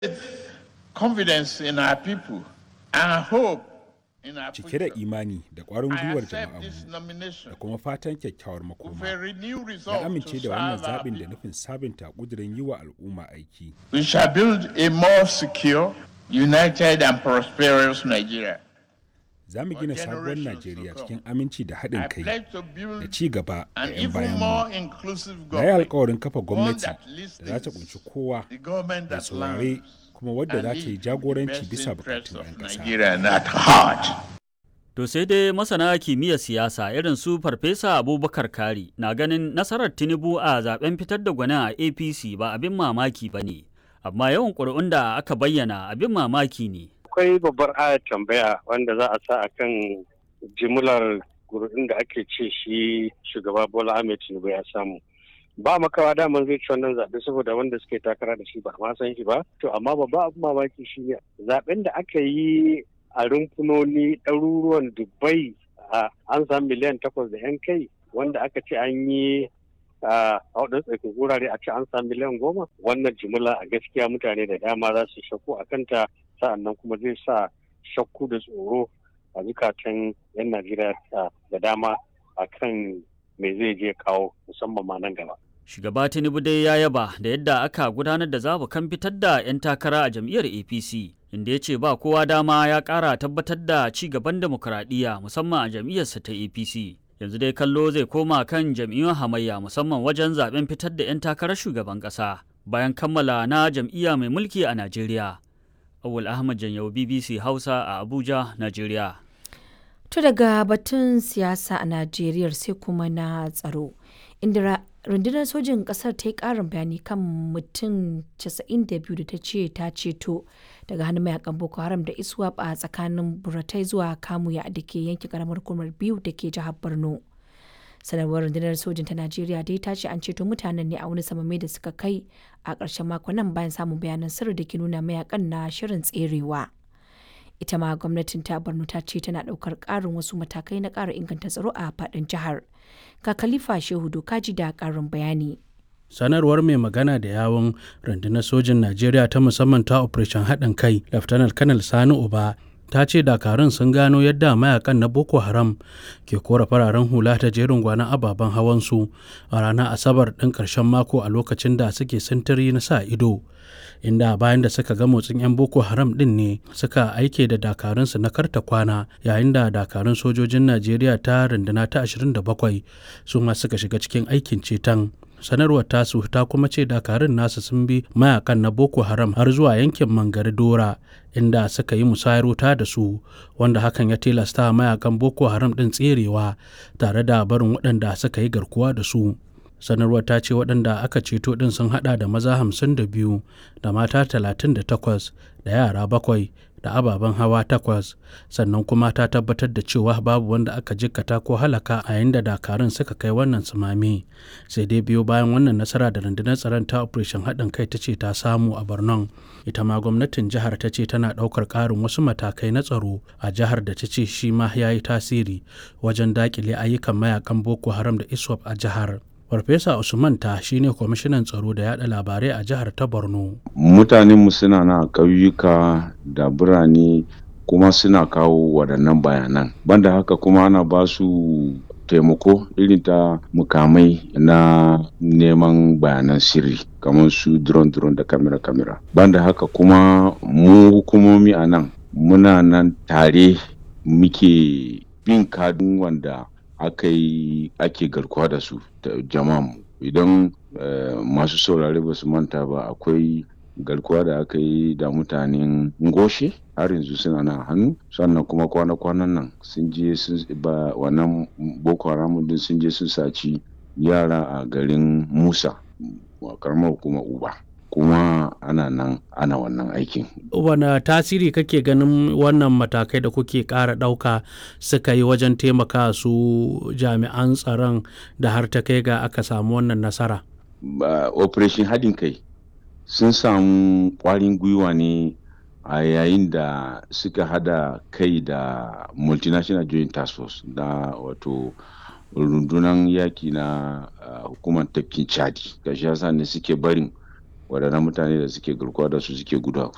confidence in our people and hope in our cike da future. imani da ƙwarin I gwiwar accept this jama'armu nomination da kuma fatan kyakkyawar with a makoma renewed na resolve to amince da serve wannan our zaɓin da people. nufin sabunta ƙudurin yi wa al'umma aiki We shall build a more secure, united, and prosperous Nigeria. za mu gina For sabuwar generations najeriya to come. cikin aminci da I haɗin kai pledge to da build ci gaba da an 'yan even bayanmu more inclusive na yi government, alkawarin kafa gwamnati that da za ta listens kunshi kowa the government da that saurare learns kuma wadda and za ta yi leads the jagoranci best bisa interests bukatun of 'yan ƙasa Nigeria and at heart. To sai dai masana kimiyyar siyasa irin su Farfesa Abubakar Kari na ganin nasarar Tinubu a zaben fitar da gwanin a APC ba abin mamaki ba ne, amma yawan ƙuri'un da aka bayyana abin mamaki ne. akwai babbar ayar tambaya wanda za a sa a kan jimlar gurbin da ake ce shi shugaba bola ahmed tinubu ya samu ba makawa daman zai ci wannan zaɓe saboda wanda suke takara da shi ba ma san shi ba to amma babba abin mamaki shi ne zaɓen da aka yi a rumfunoni ɗaruruwan dubbai a an samu miliyan takwas da yan kai wanda aka ce an yi a waɗansu tsakin wurare a ce an samu miliyan goma wannan jimila a gaskiya mutane da dama za su shakku a kanta sa'annan kuma zai sa shakku da tsoro a zukatan 'yan najeriya da dama a kan me zai je kawo musamman ma nan gaba Shugaba Tinubu dai ya yaba da yadda aka gudanar da zabukan fitar da 'yan takara a jam'iyyar APC, inda ya ce ba kowa dama ya ƙara tabbatar da ci gaban demokuraɗiyya musamman a jam'iyyarsa ta APC. Yanzu dai kallo zai koma kan jam'iyyun hamayya musamman wajen zaben fitar da 'yan takarar shugaban ƙasa bayan kammala na jam'iyya mai mulki a Najeriya. Awul Ahmad Janyau BBC Hausa a Abuja, Najeriya. To daga batun siyasa a Najeriya sai kuma na tsaro. Inda ra- rundunar sojin kasar ta yi karin bayani kan mutum 92 da ta ce ta ceto daga hannun mayakan Boko Haram da iswap a tsakanin Buratai zuwa Kamuya da ke yankin karamar hukumar biyu da ke jihar Borno. sanarwar rundunar sojin ta najeriya dai ta ce an ceto mutanen ne a wani samame da suka kai a ƙarshen makon nan bayan samun bayanan sirri da ke nuna mayakan na shirin tserewa ita ma gwamnatin ta borno ta ce tana ɗaukar ƙarin wasu matakai na ƙara inganta tsaro a faɗin jihar ga khalifa shehu dokaji da ƙarin bayani sanarwar mai magana da yawon rundunar sojin najeriya ta musamman ta operation haɗin kai laftanar kanal sani uba ta ce dakarun sun gano yadda mayakan na boko haram ke kora fararen hula ta jerin gwanon ababen hawansu a ranar asabar ɗin ƙarshen mako a lokacin da suke sintiri na sa ido inda bayan da suka ga motsin 'yan boko haram ɗin ne suka aike da dakarunsu na karta kwana yayin da dakarun sojojin najeriya ta runduna ta 27 su ma suka shiga cikin aikin ceton sanarwar tasu ta kuma ce dakarun nasu sun bi mayakan na boko haram har zuwa yankin mangari dora inda suka yi musayar wuta da su wanda hakan ya tilasta mayakan boko haram din tserewa tare da barin waɗanda suka yi garkuwa da su sanarwar ta ce waɗanda aka ceto ɗin sun haɗa da maza hamsin da biyu da mata talatin da takwas da yara bakwai da ababen hawa takwas sannan kuma ta tabbatar da cewa babu wanda aka jikkata ko halaka a yayin da dakarun suka kai wannan tsunami sai dai biyo bayan wannan nasara da rundunar tsaron ta operation haɗin kai ta ce ta samu a borno ita ma gwamnatin jihar ta ce tana ɗaukar ƙarin wasu matakai na tsaro a jihar da ta ce shi ma ya yi tasiri wajen daƙile ayyukan mayakan boko haram da iswap a jihar farfesa usman ta shine kwamishinan tsaro da yada labarai a jihar ta borno mutanenmu suna na ƙauyuka da birane kuma suna kawo waɗannan bayanan banda haka kuma ana ba su taimako irin ta mukamai na neman bayanan sirri kamar su drone drone da kamera kamera banda haka kuma mu hukumomi a nan muna nan tare muke bin kadin wanda aka yi ake garkuwa da su da jama'a idan masu saurare ba su manta ba akwai garkuwa da aka yi da mutanen ngoshe har yanzu suna nan hannu sannan kuma kwana-kwanan nan sun je sun ba wannan boko haram din sun je sun saci yara a garin musa karamar hukumar uba kuma ana nan ana wannan aikin. Wane tasiri kake ganin wannan matakai da kuke ƙara ɗauka suka yi wajen taimaka su jami'an tsaron da har ta kai ga aka samu wannan nasara? Operation haɗin kai sun samu ƙwarin gwiwa ne a yayin da suka hada kai da multinational joint task force da wato rundunar yaki na hukumar tafkin chadi ga shi ne suke barin waɗannan mutane da suke garkuwa da su suke gudu